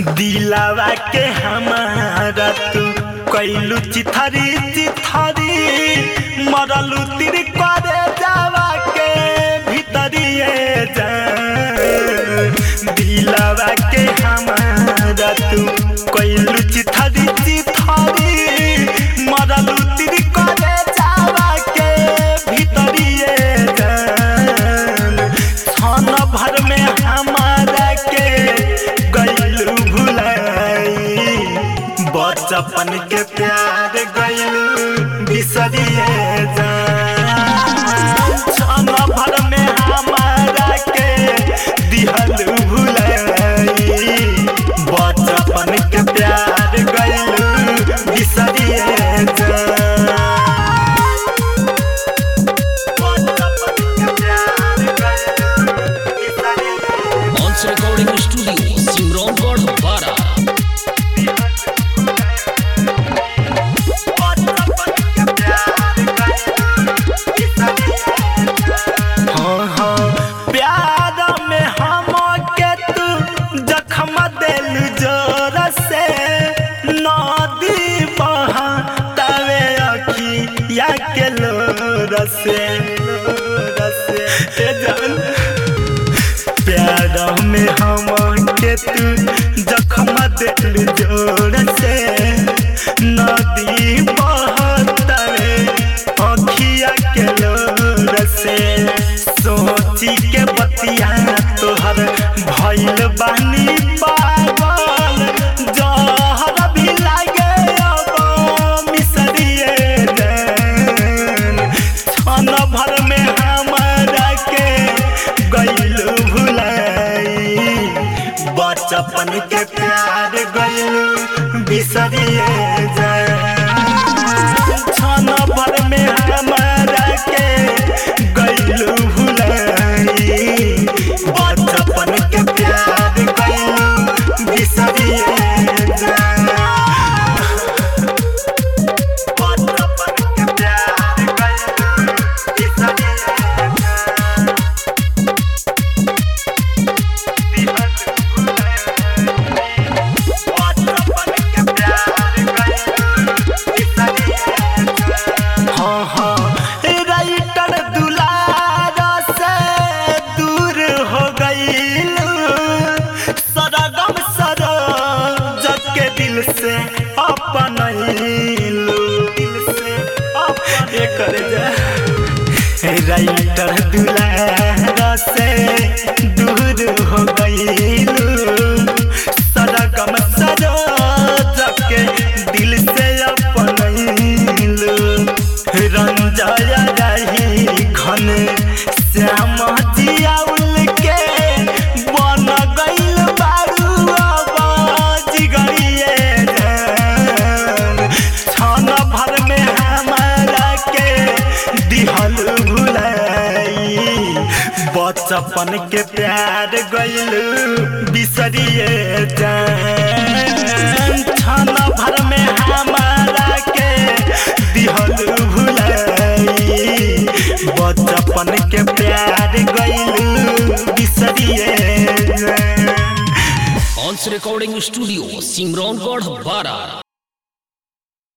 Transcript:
दिलावा के हमारा तू कैलू चिथरी चिथरी मरलू तिर करे जावा के भीतरिए जा दिलावा के हमारा तू कैलू चिथरी चिथरी मरलू तिर करे जावा के भीतरिए जान छन भर में हमारा के गैलू भुलाई बचपन के प्यार गैलू बिसरिए जान छन भर में हमारा के दिहलू भुलाई बचपन के प्यार गैलू बिसरिए जान Once Recording Studio, Simron Bara. हाँ, हाँ, प्यार में हम के तू जखम दिल जोर से नदी बहा तवे अखिया के लोर से लोर से ए जान प्यार में हम के तू जखम दिल जोर से नदी बहतरे अखिया के लोर से सोची के बतिया तोहर भइल बानी पागल जहर भी लागे अब मिसरिए जान छन भर में हमारा के गैलू भुलाई बचपन के प्यार गैलू बिसरिए जान छन भर में हमारा के गैलू भुलाई बचपन के प्यार गैलू बिसरिए जान बचपन के प्यार गैलू बिसरिए जान हाँ, हाँ, राइटर दुलारा से दूर हो गईलू सरगम सरोज के दिल से अपनैलू दिल से अपन एकर जा राइटर दुलारा से दूर हो गईलू सरगम सरोज के दिल से अपनैलू रंजय रही घन श्याम जियाउल के बन गईल बारू अब जिगरिए जान छन भर में हमारा के दिहल भुलाई बचपन के प्यार गईल बिसरिए जान छन भर में हमारा के दिहल भुलाई बचपन के प्यार गईल बिसरिए जान Once Recording Studio, Simron Bara.